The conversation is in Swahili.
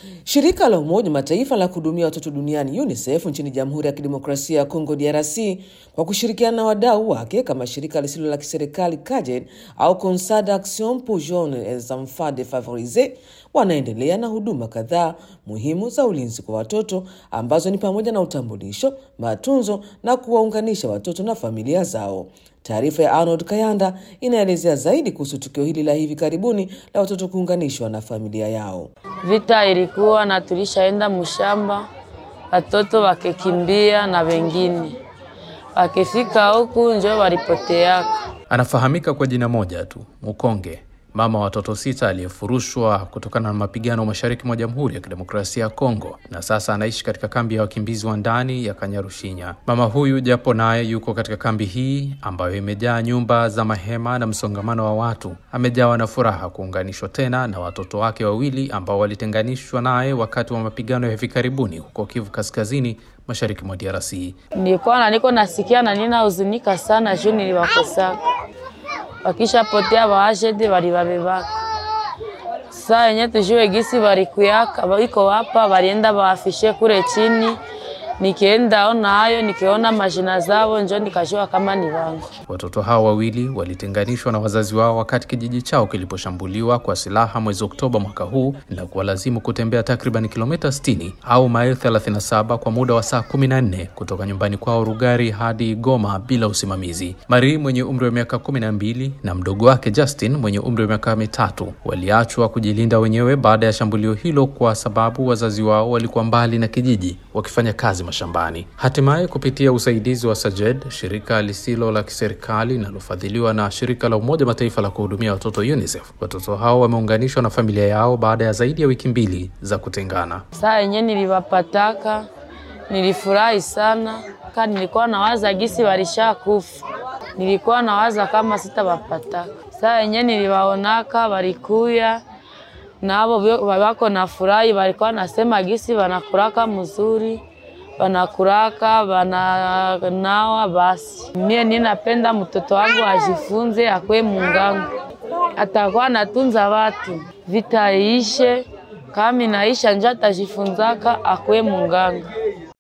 Shirika la Umoja wa Mataifa la kuhudumia watoto duniani UNICEF nchini Jamhuri ya Kidemokrasia ya Kongo DRC kwa kushirikiana na wadau wake kama shirika lisilo la kiserikali CAJED au Conseil d'Action pour Jeunes et Enfants Defavorisés wanaendelea na huduma kadhaa muhimu za ulinzi kwa watoto ambazo ni pamoja na utambulisho, matunzo na kuwaunganisha watoto na familia zao. Taarifa ya Arnold Kayanda inaelezea zaidi kuhusu tukio hili la hivi karibuni la watoto kuunganishwa na familia yao. Vita ilikuwa na tulishaenda mshamba, watoto wakikimbia na wengine wakifika huku njo walipoteaka. Anafahamika kwa jina moja tu, Mukonge, mama wa watoto sita aliyefurushwa kutokana na mapigano mashariki mwa Jamhuri ya Kidemokrasia ya Kongo, na sasa anaishi katika kambi ya wakimbizi wa ndani ya Kanyarushinya. Mama huyu japo naye yuko katika kambi hii ambayo imejaa nyumba za mahema na msongamano wa watu, amejawa na furaha kuunganishwa tena na watoto wake wawili ambao walitenganishwa naye wakati wa mapigano ya hivi karibuni huko Kivu Kaskazini, mashariki mwa DRC. Nilikuwa na niko nasikia na nina huzunika sana juu niliwakosaka wakishapotea waashede walibabebaka saa yenye tujue gisi walikuyaka iko hapa walienda waafishe kule chini nikienda ona hayo nikiona majina zao njo nikajua kama ni wangu. Watoto hao wawili walitenganishwa na wazazi wao wakati kijiji chao kiliposhambuliwa kwa silaha mwezi Oktoba mwaka huu na kuwalazimu kutembea takriban kilomita 60 au maili 37 kwa muda wa saa 14 kutoka nyumbani kwao Rugari hadi Goma bila usimamizi. Marie mwenye umri wa miaka 12 na mdogo wake Justin mwenye umri wa miaka mitatu waliachwa kujilinda wenyewe baada ya shambulio hilo kwa sababu wazazi wao walikuwa mbali na kijiji wakifanya kazi mashambani. Hatimaye, kupitia usaidizi wa SAJED, shirika lisilo la kiserikali linalofadhiliwa na shirika la Umoja Mataifa la kuhudumia watoto UNICEF, watoto hao wameunganishwa na familia yao baada ya zaidi ya wiki mbili za kutengana. Saa yenye niliwapataka nilifurahi sana, ka nilikuwa nawaza gisi walisha kufa, nilikuwa nawaza kama sitawapataka. Saa yenye niliwaonaka walikuya nabo wako na furahi, walikuwa nasema gisi wanakuraka mzuri wanakuraka wananawa. Basi mie ninapenda mtoto wangu ajifunze, akwe mungangu, atakuwa natunza watu, vita iishe, kama inaisha njo atajifunzaka, akwe munganga.